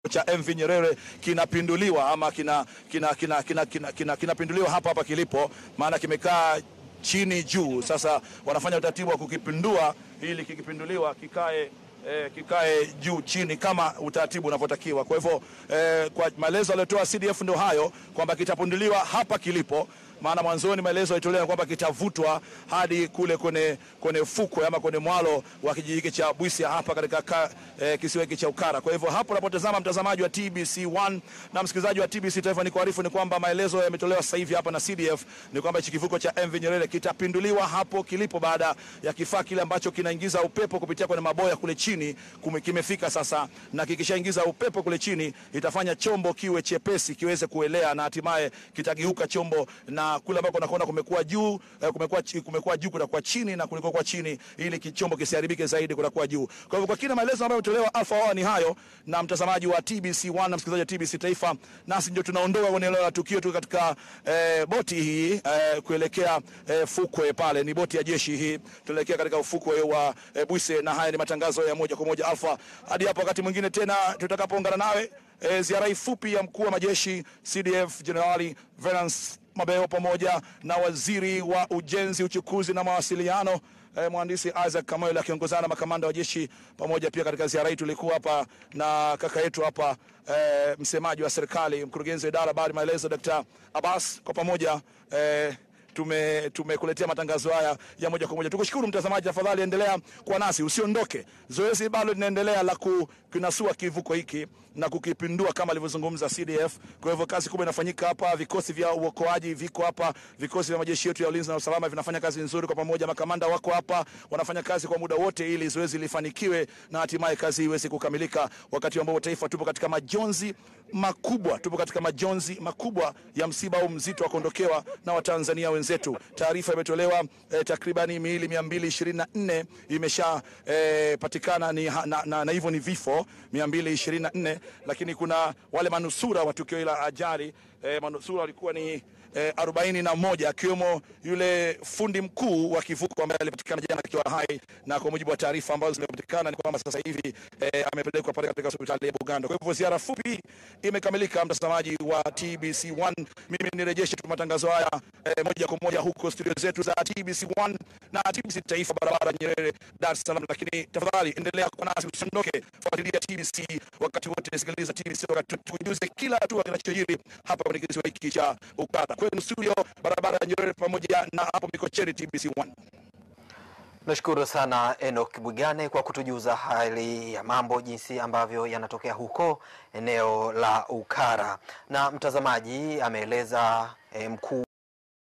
cha MV Nyerere kinapinduliwa ama kina kinapinduliwa kina, kina, kina, kina, kinapinduliwa hapa hapa kilipo, maana kimekaa chini juu. Sasa wanafanya utaratibu wa kukipindua ili kikipinduliwa kikae eh, kikae juu chini kama utaratibu unavyotakiwa. Kwa hivyo eh, kwa maelezo aliyotoa CDF ndio hayo kwamba kitapinduliwa hapa kilipo maana mwanzoni maelezo yalitolewa kwamba kitavutwa hadi kule kwenye kwenye fukwe ama kwenye mwalo wa kijiji hiki cha Bwisia hapa katika ka, eh, kisiwa hiki cha Ukara. Kwa hivyo hapo unapotazama mtazamaji wa TBC1 na msikilizaji wa TBC Taifa, ni kuarifu ni kwamba maelezo yametolewa sasa hivi hapa na CDF ni kwamba hichi kivuko cha MV Nyerere kitapinduliwa hapo kilipo baada ya kifaa kile ambacho kinaingiza upepo kupitia kwenye maboya kule chini kume, kimefika sasa, na kikishaingiza upepo kule chini itafanya chombo kiwe chepesi kiweze kuelea na hatimaye kitageuka chombo na kule ambako unakuona kumekuwa juu eh, kumekuwa kumekuwa juu kutakuwa chini na kuliko kwa chini, ili kichombo kisiharibike zaidi kutakuwa juu. Kwa hivyo kwa kina maelezo ambayo yametolewa Alpha Hour ni hayo, na mtazamaji wa TBC1 na msikilizaji wa TBC Taifa, nasi ndio tunaondoka kwenye eneo la tukio tu katika eh, boti hii eh, kuelekea eh, fukwe pale, ni boti ya jeshi hii, tunaelekea katika ufukwe wa eh, Bwise, na haya ni matangazo ya moja kwa moja Alpha, hadi hapo wakati mwingine tena tutakapoungana nawe. E, ziara hii fupi ya mkuu wa majeshi CDF Generali Venance Mabeo pamoja na waziri wa ujenzi, uchukuzi na mawasiliano e, mhandisi Isaac Kamoyo akiongozana na makamanda wa jeshi pamoja. Pia katika ziara hii tulikuwa hapa na kaka yetu hapa e, msemaji wa serikali, mkurugenzi wa idara habari maelezo, Dr. Abbas, kwa pamoja e, tume tumekuletea matangazo haya ya moja kwa moja. Tukushukuru mtazamaji, tafadhali endelea kuwa nasi, usiondoke. Zoezi bado linaendelea la kunasua kivuko hiki na kukipindua kama alivyozungumza CDF. Kwa hivyo kazi kubwa inafanyika hapa, vikosi vya uokoaji viko hapa, vikosi vya majeshi yetu ya ulinzi na usalama vinafanya kazi nzuri kwa pamoja, makamanda wako hapa, wanafanya kazi kwa muda wote ili zoezi lifanikiwe na hatimaye kazi iweze kukamilika, wakati ambao taifa tupo katika majonzi makubwa, tupo katika majonzi makubwa ya msiba huu mzito wa kuondokewa na Watanzania wenzetu. Taarifa imetolewa eh, takribani miili 224 imesha eh, patikana ni, na, na, na hivyo ni vifo 224, lakini kuna wale manusura wa tukio la ajali eh, manusura walikuwa ni eh, arobaini na moja akiwemo yule fundi mkuu wa kivuko ambaye alipatikana jana akiwa hai, na kwa mujibu wa taarifa ambazo zimepatikana ni kwamba sasa hivi eh, amepelekwa pale katika hospitali ya Bugando. Kwa hivyo ziara fupi imekamilika, mtazamaji wa TBC1. Mimi nirejeshe tu matangazo haya eh, moja kwa moja huko studio zetu za TBC1 na TBC Taifa, barabara Nyerere, Dar es Salaam. Lakini tafadhali endelea kuwa nasi, usiondoke, fuatilia TBC wakati wote, sikiliza TBC wakati tujuze kila hatua kinachojiri hapa kwenye kisiwa hiki cha Ukara. Kwenu studio, barabara ya Nyerere pamoja na hapo Mikocheni, TBC1. Nashukuru sana Enoch Bwigane kwa kutujuza hali ya mambo jinsi ambavyo yanatokea huko eneo la Ukara, na mtazamaji ameeleza eh, mkuu